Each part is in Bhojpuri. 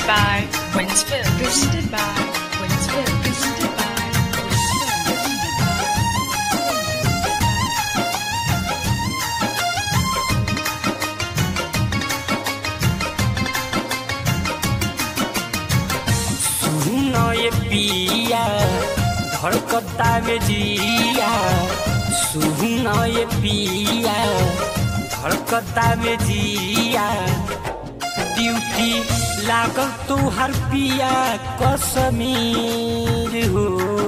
by Winsfield. Presented by Winsfield. Presented by Winsfield. सुनो ये पिया धड़कता में जिया सुनो ये पिया धड़कता में जिया ड्यूटी लागल तू हर पिया कसमीर हो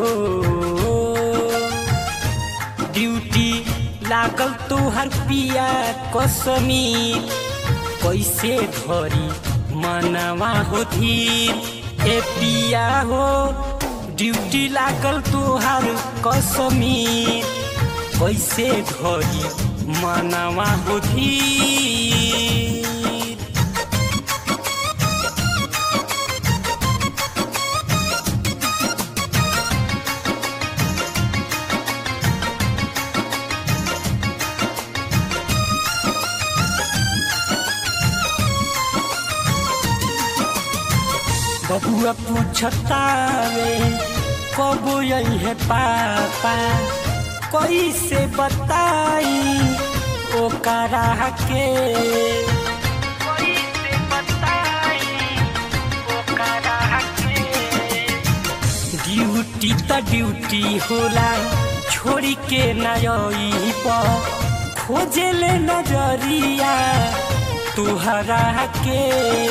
ड्यूटी लागल तू हर पिया कसमीर कैसे धरी मनवा हो धीर ए पिया हो ड्यूटी लागल तुहार कसमीर कैसे धरी मनवा हो धीर बबुआ पूछता रे कब यही है पापा कैसे बताई ओकरा के कैसे बताई ओकरा के ड्यूटी त ड्यूटी होला छोड़ी के नई पर खोजेले नजरिया तुहरा के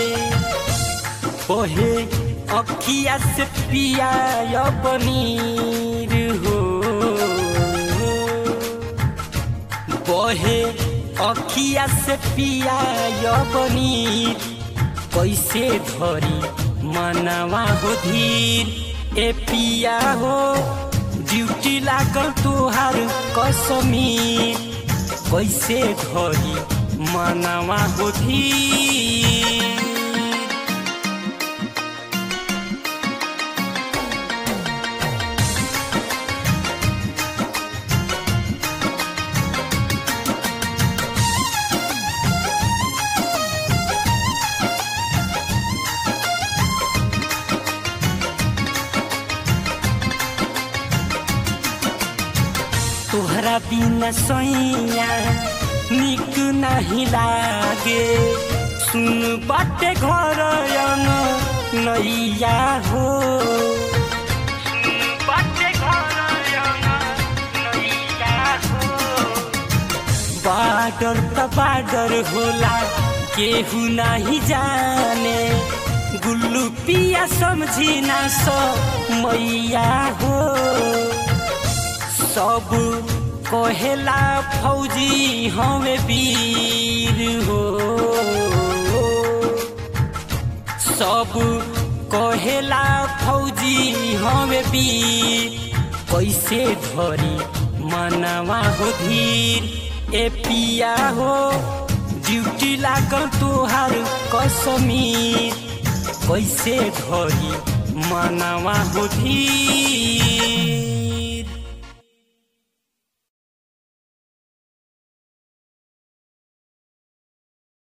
बहे अखिया से पिया यो पनीर हो बहे अखिया से पिया यो पनीर कैसे धरी मनवा हो धीर ए पिया हो ड्यूटी लागल तुहार कसमीर कैसे धरी मनवा हो धीर तोहरा बिना सैया निक नहीं लागे सुन बाटे घर यन नैया हो सुन बाटे घर यन नैया हो बाडर त बाडर होला केहू नहीं जाने गुल्लू पिया समझी ना सो मैया हो सब कहेला फौजी हमें वीर हो सब कहेला फौजी हमें वीर कैसे धरी मनवा हो धीर ए पिया हो ड्यूटी लागल तुहार कसमीर कैसे धरी मनवा हो धीर